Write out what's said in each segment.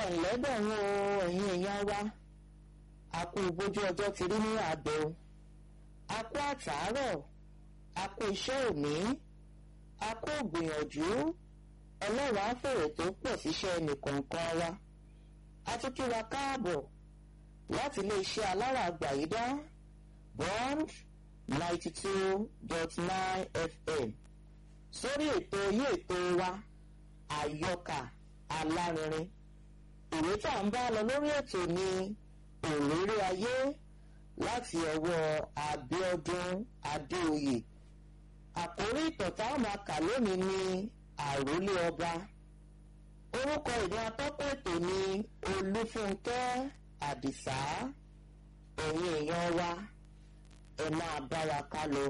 ẹ̀ńlẹ́bẹ̀rún o ẹ̀yin èèyàn wa a kú bójú ọjọ́ ti rí ní àbẹ̀ o a kú àtàárọ̀ a kú iṣẹ́ òní a kú ògbìyànjú ọlọ́run á fèrè tó pọ̀ síṣẹ́ nìkọ̀ọ̀kan wa a tún kí wa káàbọ̀ láti iléeṣẹ́ alára àgbàyídá bond ninety two dot nine fm sórí ètò yí ètò wa àyọkà alárinrin ìwé tá à ń bá lọ lórí ètò ní òréré ayé láti ọwọ́ Abíọ́dún Adéoyè àkórí ìtàn tá a máa kà lónìí ní àrólé ọba orúkọ ìdí atọ́kọ̀ ètò ní Olúfúnkẹ́ Àdìsá ẹ̀yin èèyàn wa ẹ máa bá wa ká lọ.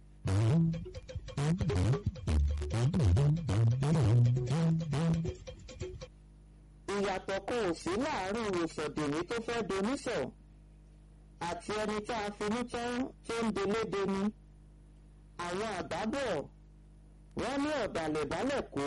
ìyàtọ̀ kan ò sí láàárín ìwòsàndèmí tó fẹ́ donísọ̀ àti ẹni tá a finú tán tó ń delédeni àwọn àbábọ̀ wọ́n ní ọ̀dàlẹ̀ bálẹ̀ kó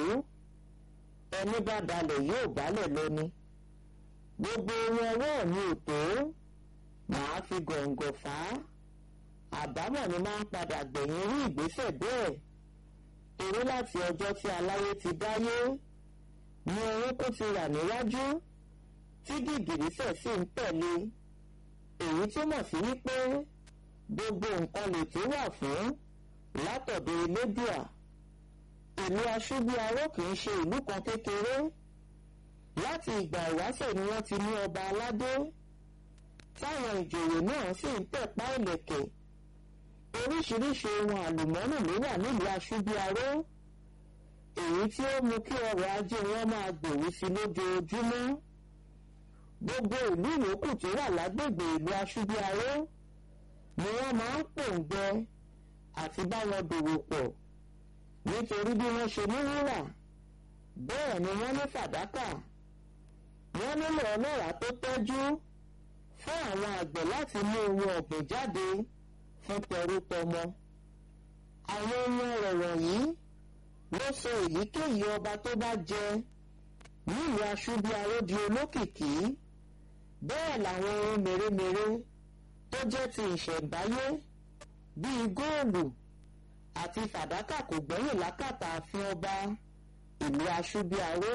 ẹni bá dalẹ̀ yóò bálẹ̀ lóní gbogbo ohun ọwọ́ mi ò tó màá fi gọ̀ǹgọ̀ fà á àbámọ̀ ni máa ń padà gbẹ̀yìn irú ìgbésẹ̀ bẹ́ẹ̀ torí láti ọjọ́ tí aláyé ti dáyé ní orúnkún ti rà níwájú tí gìgìrísẹ̀ sì ń tẹ̀lé èyí túmọ̀ sí wípé gbogbo nǹkan lè tó wà fún látọ̀dọ̀ elédùà ìlú aṣúbí aró kì í ṣe ìlú kan kékeré láti ìgbà ìwáṣẹ̀ ni wọ́n ti ní ọba aládé táwọn ìjòyè náà sì ń tẹ̀pá ìlẹ̀kẹ̀ oríṣiríṣi ohun àlùmọ́nì ló wà nílùú aṣúbí aró èyí tí ó mú kí ọrọ̀ ajé wọn máa gbèrú sí lójoojúmọ́ gbogbo ìlú ìyókù tó wà lágbègbè ìlú aṣúbíaró ni wọ́n máa ń pòǹgbẹ àti bá wọn dòwò pọ̀ nítorí bí wọ́n ṣe ní wúrà bẹ́ẹ̀ ni wọ́n ní fàdákà wọ́n nílò ọlọ́ràá tó tọ́jú fún àwọn àgbẹ̀ láti mú ohun ọ̀gbìn jáde fún tẹrútọmọ àwọn ohun ọ̀rọ̀ wọ̀nyí ló sọ èyíkéyìí ọba tó bá jẹ nílùú aṣúbíaró di olókìkí bẹ́ẹ̀ làwọn ohun mèremère tó jẹ́ ti ìṣẹ̀ǹbáyé bíi góòlù àti fàdákà kò gbẹ́yìn lákàtà ààfin ọba ìlú aṣúbíaró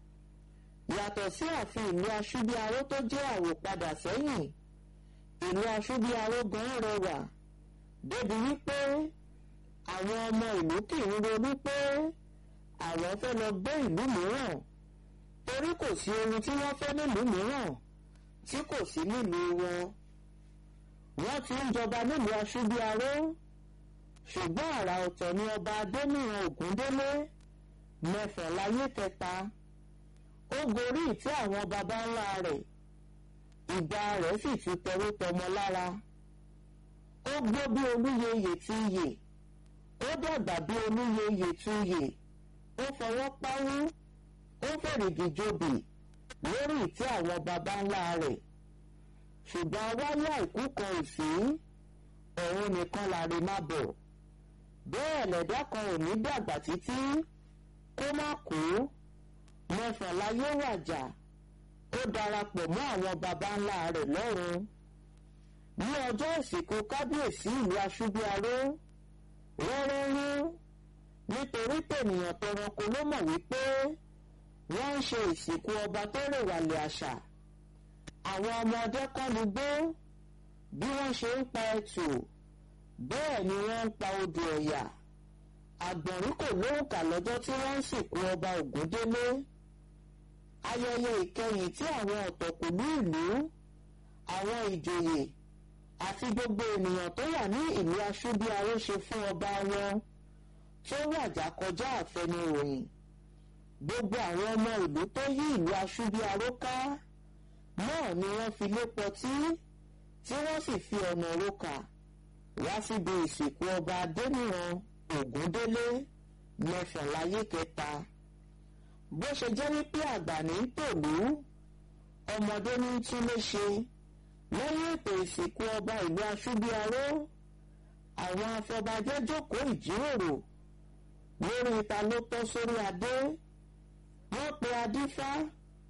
yàtọ̀ sí ààfin ìlú aṣúbíaró tó jẹ́ àwòpadà sẹ́yìn ìlú aṣúbíaró gan rẹwà débi wípé àwọn ọmọ ìlú kì í ronú pé àwọn fẹ́ lọ gbé ìlú mìíràn torí kò sí ohun tí wọ́n fẹ́ nílùú mìíràn tí kò sí nílùú wọn. wọ́n ti ń jọba nílùú aṣúbíaró ṣùgbọ́n àrà ọ̀tọ̀ ni ọba adéníran ògúndélé mẹ́fà láyé kẹta ó gorí ìtẹ́ àwọn baba ńlá rẹ̀ ìgbà rẹ̀ sì ti tẹrú tọmọ lára ó gbó bí olúyeyè ti yè ó dàgbà bí olúyeyè tún yè ó fọwọ́ páwú ó fèrègì jòbì lórí ìtẹ́ àwọn baba ńlá rẹ̀ ṣùgbọ́n wáyé àìkú kan ò sí òun nìkan láre má bọ̀ bẹ́ẹ̀ lẹ̀dá kan ò ní dàgbà títí kó má kú mẹ́fà láyé wàjà ó darapọ̀ mọ́ àwọn baba ńlá rẹ̀ lọ́run ní ọjọ́ ìsìnkú kábíyèsí ìlú aṣúbíaró rẹ́rẹ́rú nítorí tènìyàn tẹranko ló mọ̀ wípé wọ́n ń ṣe ìsìnkú ọba tó rèwàlẹ̀ àṣà àwọn ọmọdé kọ́ni gbó bí wọ́n ṣe ń pa ẹtù bẹ́ẹ̀ ni wọ́n ń pa odò ọ̀yà àgbọ̀nrín kò lóǹkà lọ́jọ́ tí wọ́n ń sìnkú ọba ògúndélé ayẹyẹ ìkẹyìn tí àwọn ọ̀tọ̀kùlú ìlú àwọn ìjòyè àti gbogbo ènìyàn tó wà ní ìlú aṣúbíaró ṣe fún ọba wọn tó wàjà kọjá àfẹnuròyìn gbogbo àwọn ọmọ ìlú tó yí ìlú aṣúbíaró ká náà ni wọ́n fi lépọ̀ tí tí wọ́n sì fi ọ̀nà roka wá síbi ìsìnkú ọba adéníran ògúndélé mẹ́fàláyé kẹta bó ṣe jẹ́ wípé àgbà ní tòlú ọmọdé ní tún lè ṣe lẹ́yìn ètò ìsìnkú ọba ìlú aṣúbíaró àwọn afọbajẹ jókòó ìjíròrò lórí ta ló tọ́ sórí adé wọ́n pe adífá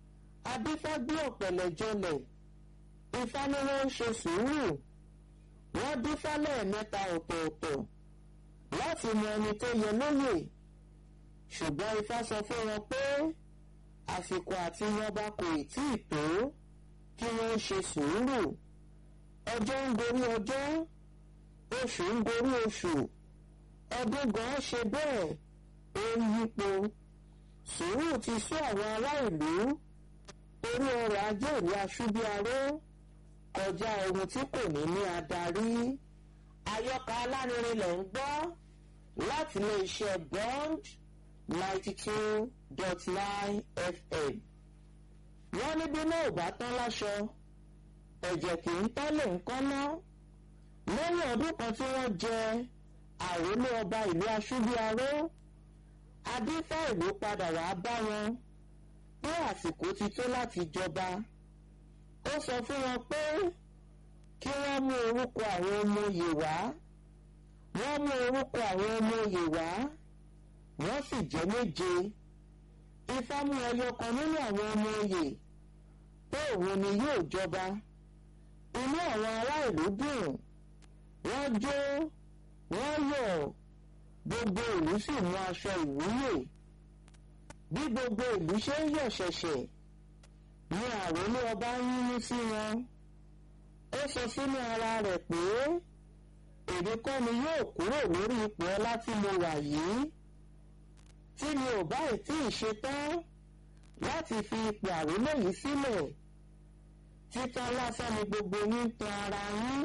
adífágbé ọ̀pẹ̀lẹ̀ jọlẹ̀ ifá ni wọ́n ń ṣe sùúrù wọ́n dífá lẹ́ẹ̀mẹ́ta ọ̀tọ̀ọ̀tọ̀ láti mọ ẹni tó yẹ lóyè ṣùgbọ́n ifá sọ fún wọn pé àsìkò àti yọba kò ì tí ì tó kí wọ́n ṣe sùúrù ọjọ́ ń gorí ọjọ́ oṣù ń gorí oṣù ọdún gan ṣe bẹ́ẹ̀ ó ń yípo sùúrù ti sún àwọn ará ìlú orí ọrọ̀ ajé ìlú aṣúbíaró kọjá ohun tí kò ní ní adarí àyọkà alárinrin lẹ̀ ń gbọ́ láti ilé iṣẹ́ bond ninety two dot nine fm wọ́n ní bí náà ò bá tán láṣọ ẹ̀jẹ̀ kì í tán lè ń kọ́ná lẹ́yìn ọdún kan tí wọ́n jẹ àrólé ọba ìlú aṣúbíaró adífá ìlú padà wàá bá wọn pé àsìkò ti tó láti jọba ó sọ fún wọn pé kí wọ́n mú orúkọ àwọn ọmọ oyè wá wọ́n mú orúkọ àwọn ọmọ oyè wá wọ́n sì jẹ́ méje ifá mú ẹyọ kan nínú àwọn ọmọ oyè pé òun ni yóò jọba inú àwọn ará ìlú dùn wọ́n jó wọ́n yọ̀ gbogbo ìlú sì mú aṣọ ìwúyè bí gbogbo ìlú ṣe ń yọ̀ ṣẹ̀ṣẹ̀ ni àròlé ọba ń yínú sí wọn ó sọ sínú ara rẹ̀ pé èmi kọ́ ni yóò kúrò lórí ipò ọlá tí mo wà yìí tí mi ò bá ì tí ì ṣetán láti fi ipò àròlé yìí sílẹ̀ títàn lásán ni gbogbo yín tan ara yín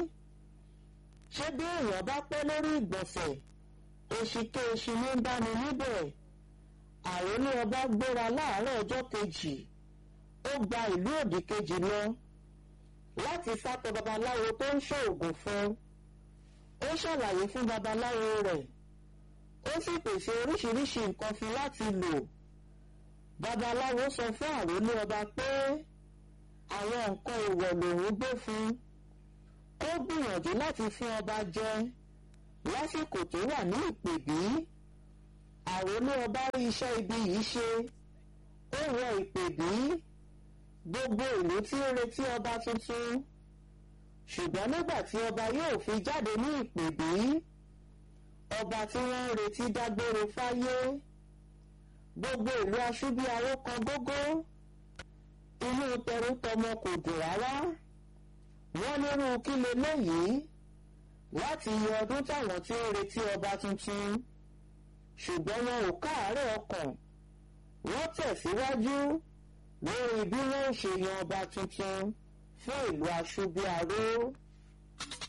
ṣé bí èèyàn bá pẹ́ lórí ìgbọ̀nsẹ̀ òṣìkè oṣù ní bá ní níbẹ̀ àròlé ọba gbéra láàárọ̀ ọjọ́ kejì ó gba ìlú òdì kejì lọ láti sátọ babaláwo tó ń ṣoògùn fún ó ṣàlàyé fún babaláwo rẹ̀ ó sì pèsè oríṣiríṣi nǹkan fún láti lò babaláwo sọ fún àròlé ọba pé àwọn nǹkan èèwọ̀ lòún gbé fún ó gbìyànjú láti fún ọba jẹ lásìkò tó wà ní ìpèbí àròlé ọba rí iṣẹ́ ibi yìí ṣe ó wọ ìpèbí gbogbo ìlú tí ń retí ọba tuntun ṣùgbọ́n nígbà tí ọba yóò fi jáde ní ìpèbí ọba tí wọ́n ń retí dágbére fáyé gbogbo ìlú aṣúbíaró kan gógó inú tẹrútọmọ kò dùn rárá wọ́n nírú kí leléyìí láti yọ ọdún táwọn tí ń retí ọba tuntun ṣùgbọ́n wọn ò káàárẹ̀ ọkàn wọ́n tẹ̀síwájú lórí bí wọ́n ṣe yan ọba tuntun fún ìlú aṣúbíaró.